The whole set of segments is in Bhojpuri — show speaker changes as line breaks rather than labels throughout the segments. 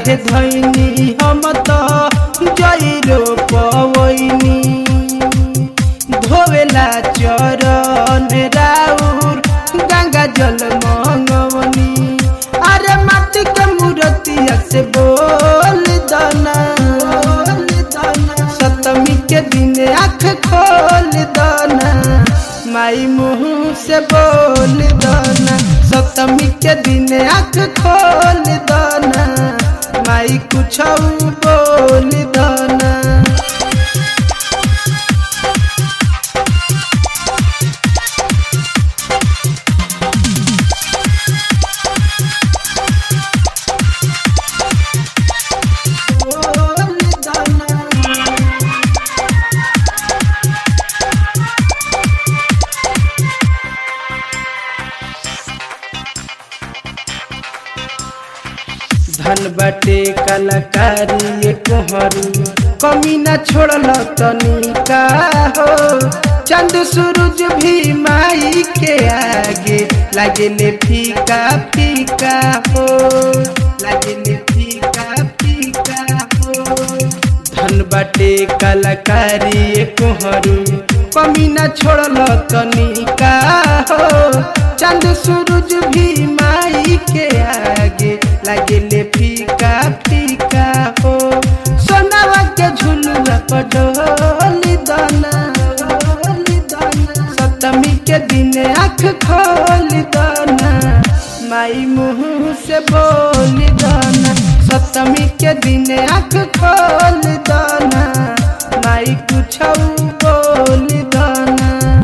काहे धैनी हम त जइरो पवैनी धोवेला चरण राउर गंगा जल मंगवनी अरे माटी के मूर्तिया से बोल दना सप्तमी के दिन आँख खोल दना माई मुँह से बोल दना सप्तमी के दिन आँख खोल दना माई कुछ बोल दना बोल दना धन बाटे कलाकारी कोहरू कमी न छोड़ल तनिका हो चंद सूरज भी माई के आगे लागेले फीका फीका हो लागेले फीका फीका हो धन बाटे कलाकारी कोहरू कमी न छोड़ल तनिका हो चंद सूरज भी माई के आगे लागेले फीका फीका हो सोनावा के झुलुआ पर डोली दाना सप्तमी के दिन आँख खोल दाना माई मुँह से बोल दाना सप्तमी के दिन आँख खोल दाना माई कुछ बोल दाना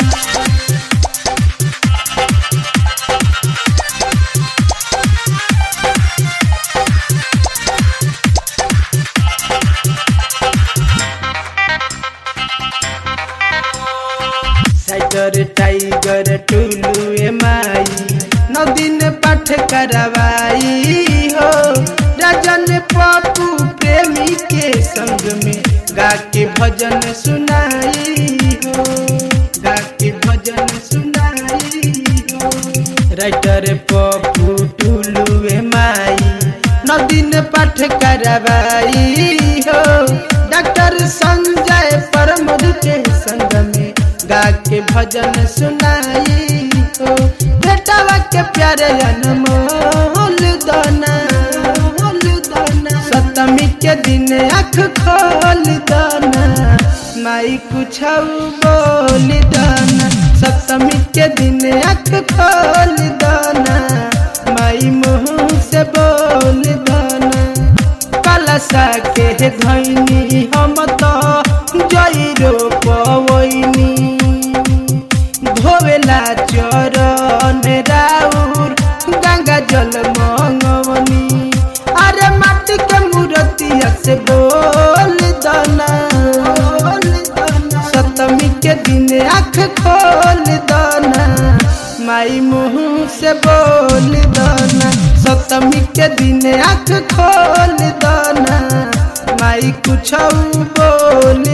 टाइगर टाइगर टुलू ए माई नौ दिन पाठ करवाई हो राजन पप्पू प्रेमी के संग में गा के भजन सुनाई हो गा के भजन सुनाई हो राइटर पप्पू टुलू ए माई नौ दिन पाठ करवाई हो डॉक्टर संजय परमद के संग में गा के भजन सुनाई हो बेटावा के प्यारे अनमोल दाना सप्तमी के दिन आँख खोल दाना माई कुछ बोल दाना सप्तमी के दिन आँख खोल दाना माई मुँह से बोल दाना कलसा के धैनी हम तो जइरो पवैनी धोवेला चरण राउर गंगा जल मंगवनी अरे माटी के मूर्तिया से बोल दना सप्तमी के दिन आँख खोल दना माई मुँह से बोल दना सप्तमी के दिन आँख खोल दना माई कुछ बोल